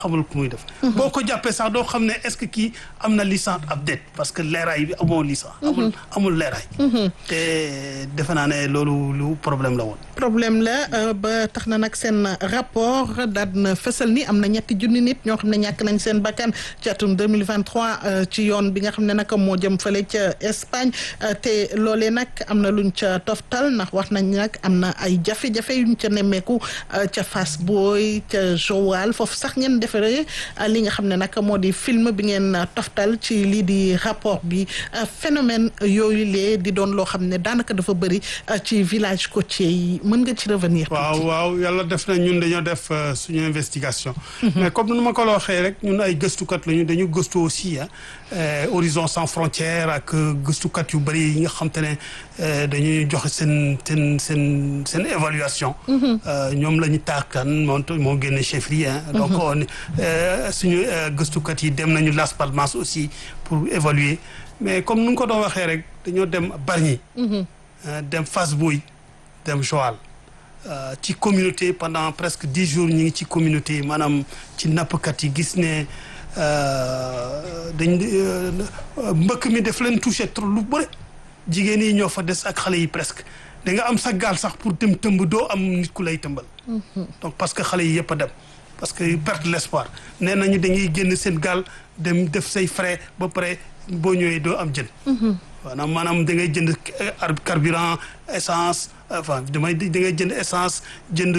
xamul ku muy def. boo ko jàppee sax doo xam ne est-ce que kii am na licence ab déet parce que leeraay bi amoo licence. amul amul leeraay. te defe naa ne loolu lu problème la woon. problème la ba tax na nag seen rapport daal na fësal ni am na ñetti junni nit ñoo xam ne ñàkk nañ seen bakkan ci atum 2023 ci yoon bi nga xam ne nag moo jëm fële ca Espagne te loolee nag am na luñ ca toftal ndax wax nañ nag am na ay jafe-jafe yuñ ca nemmeeku ca Fass Boye ca Joal foofu sax ngeen defaree li nga xam ne nag moo di film bi ngeen toftal ci lii di rapport bi phénomène yooyu lee di doon loo xam ne daanaka dafa bëri ci village côtier yi mën nga ci revenir. waaw waaw yàlla def na ñun dañoo def suñu investigation. mais comme nu ma ko la waxee rek ñun ay gëstukat lañu dañu gëstu aussi ah Horizon sans frontières ak gëstukat yu bëri yi nga xam te ne dañuy joxe seen seen seen seen évaluation. ñoom la ñu taakan moo moo génne chefferie donc on suñu gëstukat yi dem nañu Las Palmas aussi pour évaluer mais comme nu nga ko doon waxee rek dañoo dem Bargny. dem Fass Boye dem Joal ci communauté pendant presque dix jours ñu ngi ci communauté maanaam ci nappkat yi gis ne dañ mbëkk mi daf leen touché trop lu bëri jigéen yi ñoo fa des ak xale yi presque da nga am sa gaal sax pour dem tëmb doo am nit ku lay tëmbal. donc parce que xale yi yëpp a dem. parce que perte l'espoir nee nañu dañuy génn seen gaal dem def say frais ba pare boo ñëwee doo am jën. maanaam maanaam da ngay jënd carburant essence enfin damay da ngay jënd essence jënd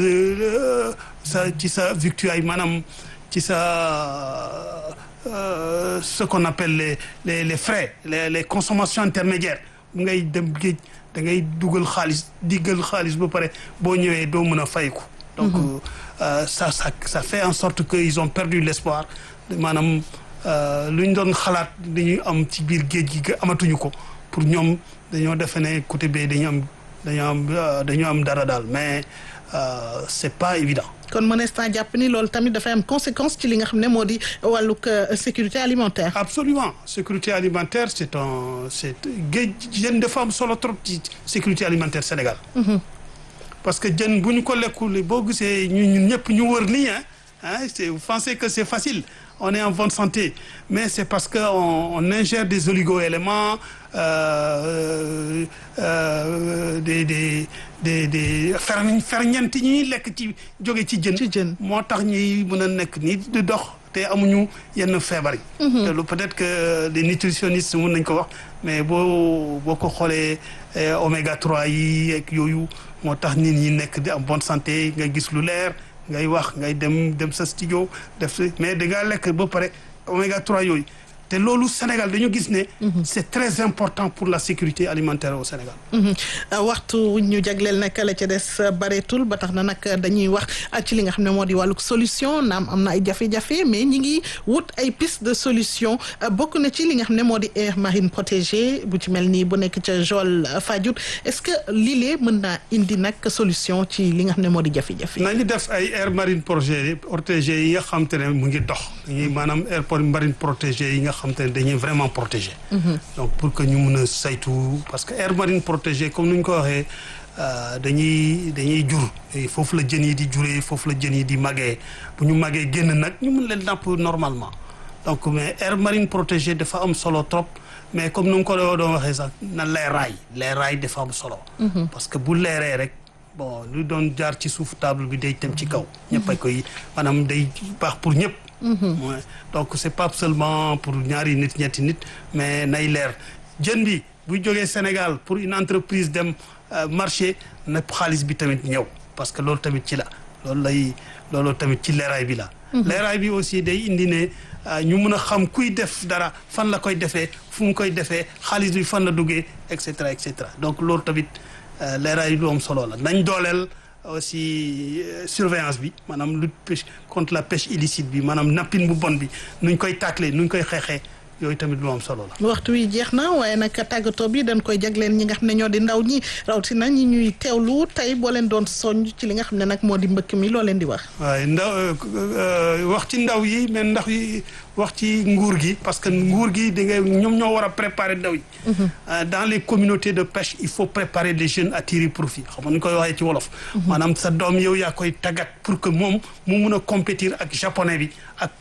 sa ci sa victuailles maanaam ci sa ce qu'on appelle les les les frais les les consommations intermédiaires ngay dem géej da ngay dugal xaalis diggal xaalis ba pare boo ñëwee doo mën a fayku donc ça ça ça fait en sorte que ils ont perdu l'espoir maanaam lu ñu doon xalaat dañuy am ci biir géej gi amatuñu ko pour ñoom dañoo defe ne côté bee dañu am dañoo am dañoo am dara daal mais c'est pas évident. kon mënees naa jàpp ni loolu tamit dafay am conséquence ci li nga xam ne moo di wàllug sécurité alimentaire. absolument sécurité alimentaire c'est un c'est géej jën dafa am solo trop ci sécurité alimentaire Sénégal. parce que jën bu ñu ko lekkul boo gisee ñun ñëpp ñu wër nii ah c'est vous pensez que c'est facile. on est en bonne santé mais c'est parce que on, on ingère des oligo-éléments euh, euh, des des des des ferñ ferñeent yi ñuy lekk ci jóge ci jën. ci jën moo tax ñuy mën a nekk nii di dox te amuñu yenn feebar yi. te lu peut-être que les nutritionnistes mën nañ ko wax mais boo boo ko xoolee oméga 3 yi ak yooyu moo tax nit ñi nekk di am bonne santé nga gis lu leer. ngay wax ngay dem dem sa studio def mais da ngaa lekk ba pare oméga 3 yooyu te loolu Sénégal dañu gis ne. c'est très important pour la sécurité alimentaire au Sénégal. waxtu ñu jagleel nag la ca des bareetul ba tax na nag dañuy wax ci li nga xam ne moo di wàllug solution naam am na ay jafe-jafe mais ñi ngi wut ay piste de solution bokk na ci li nga xam ne moo di aire marine protégée bu ci mel nii bu nekk ca Joal Fadiouth est-ce que lii mën naa indi nag solution ci li nga xam ne moo di jafe-jafe. nañu def ay aire marine protégée protégée yi nga xam te ne mu ngi dox dañuy maanaam aire marine protégée yi nga xam te ne dañuy vraiment protégé. donc pour que ñu mën a saytu parce que aire marine protégée comme ni ñu ko waxee dañuy dañuy jur foofu la jën yi di juree foofu la jën yi di màggee bu ñu màggee génn nag ñu mën leen napp normalement donc mais aire marine protégée dafa am solo trop mais comme ni nga ko doon waxee sax na leeraay leeraay dafa am solo. parce que bu leeree rek bon lu doon jaar ci suuf table bi day dem ci kaw. ñëpp a koy maanaam day baax pour ñëpp. donc c'est pas seulement pour ñaari nit ñetti nit mais nay leer jën bi buy jógee Sénégal pour une entreprise dem marché na xaalis bi tamit ñëw parce que loolu tamit ci la loolu lay loolu tamit ci leeraay bi la. leeraay bi aussi day indi ne ñu mën a xam kuy def dara fan la koy defee fu mu koy defee xaalis bi fan la duggee et cetera et cetera donc loolu tamit leeraay lu am solo la nañ dooleel. aussi surveillance bi maanaam lutte pêche contre la pêche illicite bi maanaam nappin bu bon bi nuñ koy tacler nuñ koy xeexee yooyu tamit lu am solo la. waxtu wi jeex na waaye nag tàggatoo bi dañ koy jagleen ñi nga xam ne ñoo di ndaw ñi rawatina ñi ñuy teewlu tey boo leen doon soññ ci li nga xam ne nag moo di mbëkk mi loo leen di wax. waaye ndaw wax ci ndaw yi mais ndax yi wax ci nguur gi parce que nguur gi da nga ñoom ñoo war a préparer ndaw yi. dans les communautés de pêche il faut préparer les jeunes à tirer profit xam nga ni koy waxee ci wolof. maanaam sa doom yow yaa koy tàggat pour que moom mu mun a compétir ak japonais bi ak.